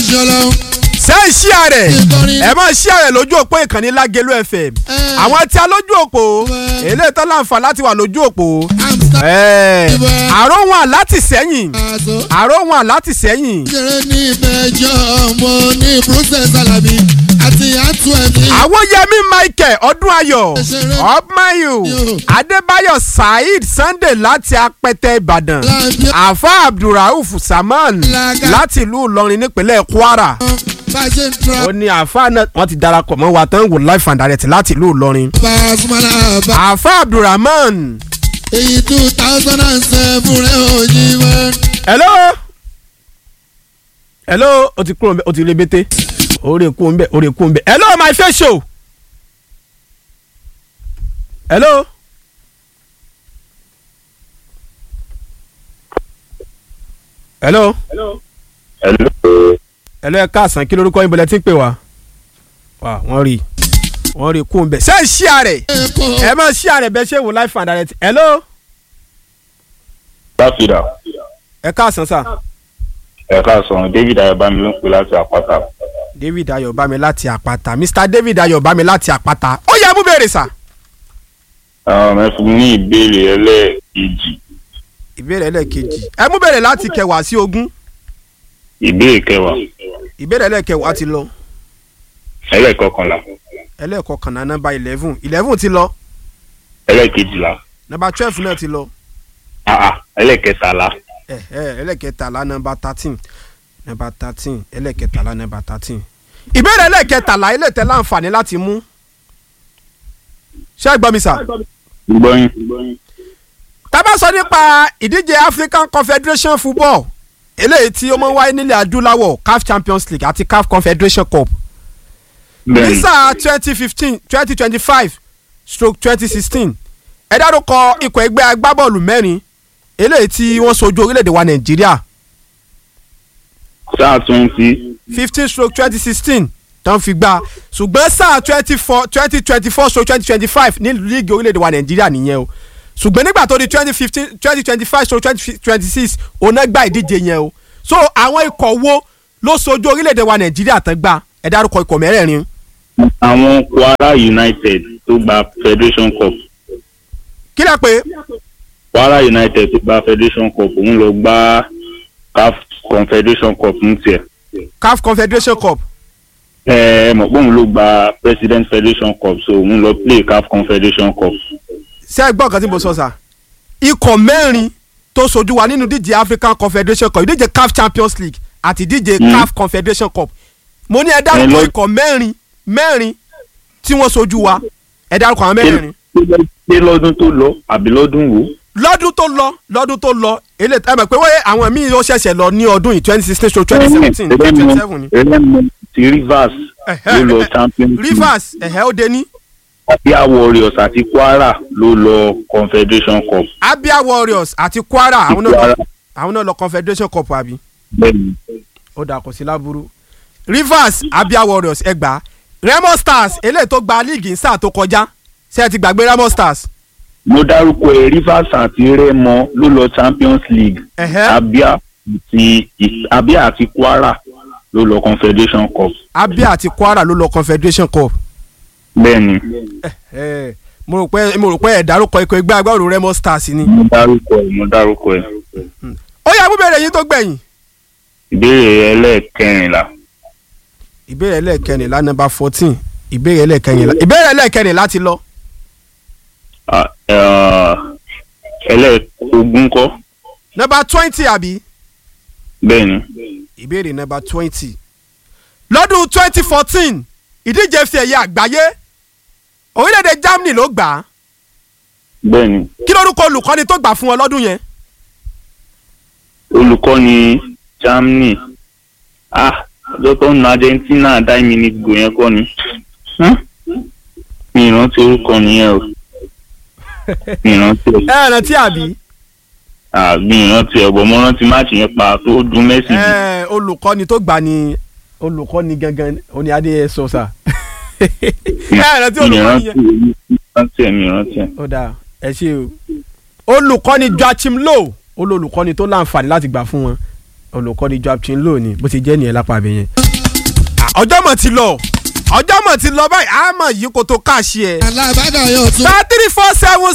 ṣọlọ. ṣé ń ṣí àrẹ Ìkọrin. ẹ máa ṣí àrẹ lójú òpó ìkànnì lágẹlú fm Eh. àwọn tí a lójú òpó Eh. eléyìí tó láǹfà láti wà lójú òpó amsta Eh, Ìbọn. àrò wọn láti sẹ́yìn aṣọ. àrò wọn láti sẹ́yìn jẹrẹ ní ìbẹjọ ọmọ ní bruce salabi àti àtú ẹmí. àwòyẹmí michael ọdúnayọ̀ Ẹsẹ̀rẹ̀. ọpmayu Yo. adébáyọ̀ saheed sunday láti apẹtẹ ìbàdàn Láàbíà. àfa abdulrauf saman Lága. láti ìlú ìlọrin nípínlẹ̀ kwara bá a ṣe ń tura ó ní àfa náà wọ́n ti darapọ̀ mọ́ wa tán wò life and direct láti ìlú ìlọrin Pasumana bá àfa abdulrahman èyí two thousand and seven rẹ̀ ò yí mọ́. hello hello o ti kúrò nbẹ o ti rebete orí kú nbẹ orí kú nbẹ hello my face show hello hello Hello. hello ẹ káàsán kí lorúkọ yín bọ̀lẹ̀ tí ń pè wá wà wọ́n rí wọ́n rí kú nbẹ ṣé ẹ ṣí àrẹ Èkó ẹ máa ṣí àrẹ bẹ ṣé wò life and direct hello Dáfídà ẹ káàsán sà ẹ̀ka sọ̀rọ̀ David Ayọ̀bámi ló ń pè láti àpáta. david ayọ̀bámi láti àpáta mr david ayọ̀bámi láti àpáta ó yẹ mú bèrè sà. Ẹ fún mi ní ìbéèrè ẹlẹ́ẹ̀kejì. ìbéèrè ẹlẹ́ẹ̀kejì ẹ mú bèrè láti kẹwàá sí ogún Ìbéèrè kẹwàá. ìbéèrè ẹlẹ́ẹ̀kẹwàá ti lọ ẹlẹ́ẹ̀kọkànlá. ẹlẹ́ẹ̀kọkànlá nọ́mbà eleven eleven ti lọ ẹlẹ́ẹ̀kejìlá. nọ́mbà twelve náà ti lọ àà ẹlẹ́ẹ̀kẹtàlá. ẹ ẹ ẹlẹ́ẹ̀kẹtàlá nọ́mbà thirteen nọ́mbà thirteen ẹlẹ́ẹ̀kẹtàlá nọ́mbà thirteen ìbéèrè ẹlẹ́ẹ̀kẹtàlá ilé tẹ láǹfààní láti mú ṣé ẹ gbọ́ mi sà gbọ́yìn. tá bá sọ nípa ìdíje African Confederation Football eléyìí tí ó máa ń wáyé nílẹ̀ adúláwọ̀ CAF Champions League àti CAF Confederation Cup ní bẹ́ẹ̀ni sáà twenty fifteen twenty twenty five stroke twenty sixteen ẹ dárúkọ ikọ̀ ẹgbẹ́ agbábọ́ọ̀lù mẹ́rin eléyìí tí wọ́n sojú orílẹ̀-èdè wa Nàìjíríà sáà twenty. fifteen stroke twenty sixteen tán fi gbá ṣùgbọ́n sáà twenty four twenty twenty four stroke twenty twenty five ní líìgì orílẹ̀-èdè wa Nàìjíríà nìyẹn o ṣùgbọ́n nígbà tó di twenty fifteen twenty twenty five stroke twenty twenty six òun náà gba ìdíje yẹn o so àwọn ikọ̀ wo ló sojú orílẹ̀-èdè wa Nàìjíríà tán gbá ẹ dárúkọ ikọ̀ mẹ́rẹ̀ẹ̀rin àwọn Kwara United tó gba Federation Cup. kí lẹ pé Kwara United tó gba Federation Cup òun lọ gba CAF Confederation Cup ní tiẹ̀. CAF Confederation Cup ẹ ẹ mọ̀ pé òun ló gba President Federation Cup so òun lọ play CAF Confederation Cup. ṣé ẹ gbọ́ nǹkan tí mo sọ sà ikọ̀ mẹ́rin tó sojú wa nínú díje African Confederation Cup ìdíje CAF Champions League àti ìdíje Mm. CAF Confederation Cup mo ní ẹ Ẹ dárúkọ lọ- ikọ̀ mẹ́rin mẹ́rin tí wọ́n sojú wa ẹ dárúkọ àwọn mẹ́rin ṣé lọ́dún tó lọ àbí lọ́dún wo. lọ́dún tó lọ lọ́dún tó lọ èlé ẹ mọ̀ pé wọ́n àwọn míì ó ṣẹ̀ṣẹ̀ lọ ní ọdún yìí twenty sixteen to twenty seventeen twenty twenty seven ni ẹlẹ́mu ti Rivers Ẹ̀hẹ́, ló lọ ẹ̀hẹ́, Champions League. Rivers ẹ̀hẹ́ ó dé ní Abia Warriors àti Kwara ló lọ Confederation Cup. Abia Warriors àti Kwara àwọn náà Kwara. lọ àwọn náà lọ Confederation Cup àbí. bẹ́ẹ̀ni ó dà kò sí láburú rivers abia warriors ẹgbà remo stars eléyìí tó gba líìgì ní sáà tó kọjá ṣé ẹ ti gbàgbé remo stars. mo dárúkọ ẹ Rivers àti Remo ló lọ Champions League. Ẹ̀hẹ́. Abia àti Abia àti Kwara ló lọ Confederation Cup. abia àti kwara ló lọ confederation cup. bẹ́ẹ̀ni Ẹ, mo rò pé mo rò pé ẹ dárúkọ ikọ̀ ẹgbẹ́ agbábọ́ọ̀lù remo stars ni. mo dárúkọ ẹ mo dárúkọ ẹ. ó yá búbẹ̀rẹ̀ yín tó gbẹ̀yìn. ìbéèrè ẹlẹ́ẹ̀kẹrìnlá ìbéèrè ẹlẹ́ẹ̀kẹrìnlá nọ́mbà fourteen ìbéèrè ẹlẹ́ẹ̀kẹrìnlá ìbéèrè ẹlẹ́ẹ̀kẹrìnlá ti lọ. Ah, eh, ẹlẹ́ẹ̀kogún kọ́ nọ́mbà twenty àbí bẹ́ẹ̀ni ìbéèrè nọ́mbà twenty lọ́dún twenty fourteen ìdíje fi ẹ̀yẹ àgbáyé orílẹ̀-èdè Germany ló gbà á bẹ́ẹ̀ni kí lórúkọ olùkọ́ni tó gbà fún wọn lọ́dún yẹn olùkọ́ni Germany ah ọjọ́ tó ń na Argentina nine minutes go yẹn kọ́ ni Hmm? mi ìrántí orúkọ nìyẹn o mi ìrántí ẹ ẹ ẹ rántí àbí ah mi ìrántí ẹ bọ̀ mo rántí máàcì yẹn pa tó dùn Messi jù ẹ olùkọ́ni tó gbà ní olùkọ́ni gangan oní adé sọ́sà ẹ ẹ rántí mi olùkọ́ni ìrántí yẹn mi ìrántí ẹ mi ìrántí ẹ. ó dáa ẹ ṣe o olùkọ́ni Joachim Low olùkọ́ni tó láǹfààní láti gbà fún wọn olùkọ́ni joab chinlo ni bó ti jẹ́ nìyẹn lápá abẹ yẹn. Ah, ọjọ́ mọ̀ ti lọ ọjọ́ mọ̀ ti lọ báyìí àmọ̀ yìí kò tó káàṣì ẹ̀ alábàdàn yóò tún. star three four seven